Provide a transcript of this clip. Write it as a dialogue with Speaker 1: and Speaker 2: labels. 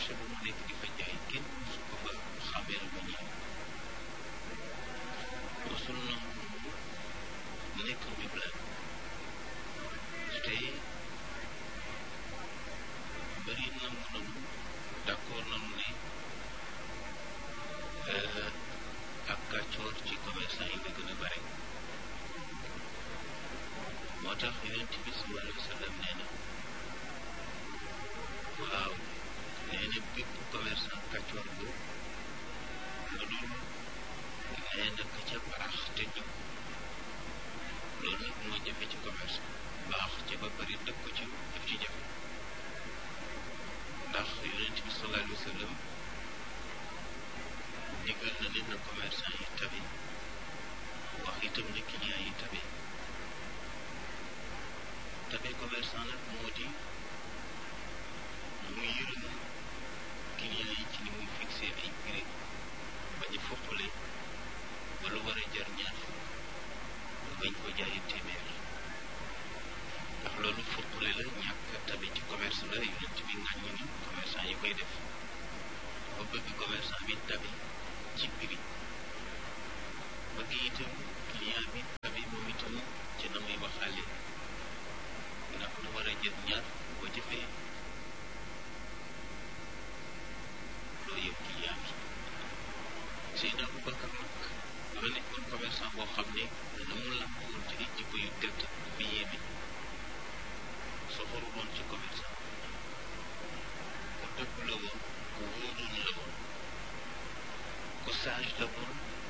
Speaker 1: marché ba mu nekk di fa jaay kenn su ko fa xameel ba ñëw mosul na nekk njublaan te bëri nangu nanu d'accord nanu ne ak kàccoor ci commerçant yi la gën a bare moo tax yonent bi sallallahu alayhi wa sallam nee na waaw nee na bépp commerçant kàccoor bu lu dul nee na ka ca baax te jub loolu nag moo jafe ci commerce baax ca ba bari dëkk ko ci daf ci jafe ndax yonent bi sallallahu alayhi wa sallam digal na leen na commerçant yi tabe wax itam ne client yi tabe tabe commerçant nag moo di mu yërëm client yi ci ni muy fixé ay prix bañ a foppale ba lu war a jar ñaar fukk bañ ko jaayi téeméer ndax loolu foppale la ñàkk tabe ci commerce la yonent bi ngàññ ni commerçant yi koy def ba bëgg commerçant bi tabe ci prix bëgg itam client bi tabe moom itam ci na muy waxaale ndax lu war a jël ñaar boo jëfee loo yëpp client bi Seydina Aboubacar nag dafa nekkoon commerçant boo xam ne dana mu làmb woon ci ay jikko yu tedd bi yéeme soxoru woon ci commerçant ku dëgg la woon ku wóoroon la woon ku sage la woon